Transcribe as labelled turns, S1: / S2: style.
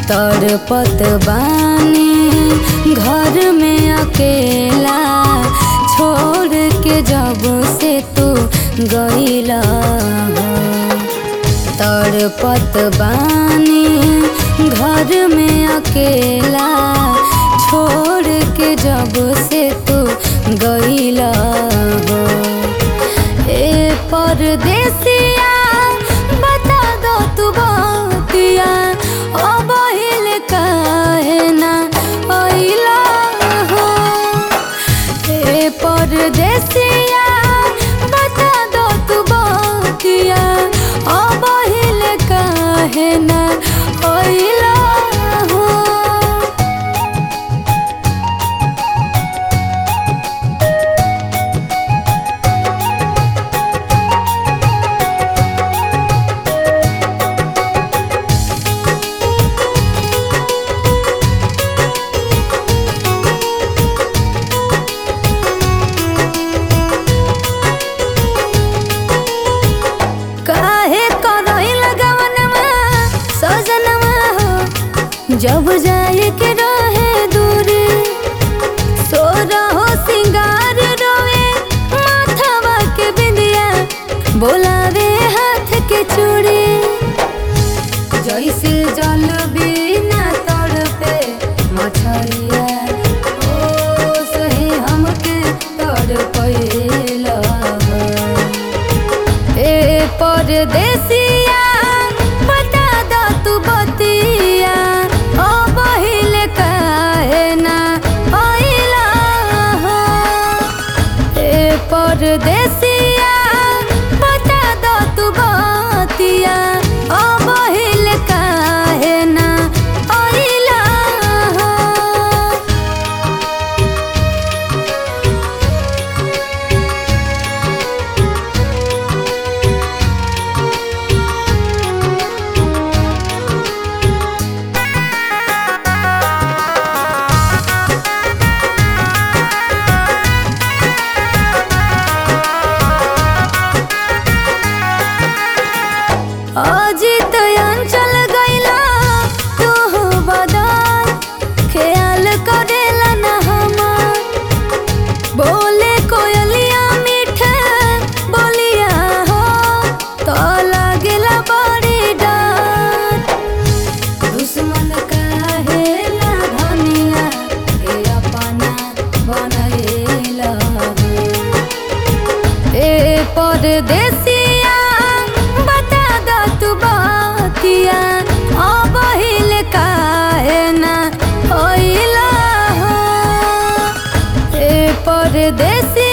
S1: तड़पत बानी घर में अकेला छोड़ के जब से तू गईला हो तड़पत बानी घर में अकेला छोड़ के जब से तू गईला हो ए परदेसिया बता दो तू बतिया अब हिल काहे ना अइला हो ए परदेसिया बता दो तू बतिया अब हिल काहे ना अइला हो काहे करई लगवनमा सजनमा हो जब जाए के रहे दूरी सोरा हो सिंगार रोए माथवा के बिंदिया बोलावे हाथ के चूड़ी जैसे जल बिना तड़पे मछरिया ओ सही हमके तड़पैला ए परदेसिया बता द तू बतिया ओ बहिल काहे ना अइला हो ए परदेसिया बता द तू बतिया ओ बहिल काहे ना अइला हो अजित अंचल गइला तू बदल ख्याल करेला ना हमार बोले कोयलिया मीठे बोलिया हो तो लागेला बड़ी डर दुश्मन काहेला धनिया के अपना बनैला ए परदेसिया बता द तू बतिया अब हिल काहे ना अइला हो ए परदेसिया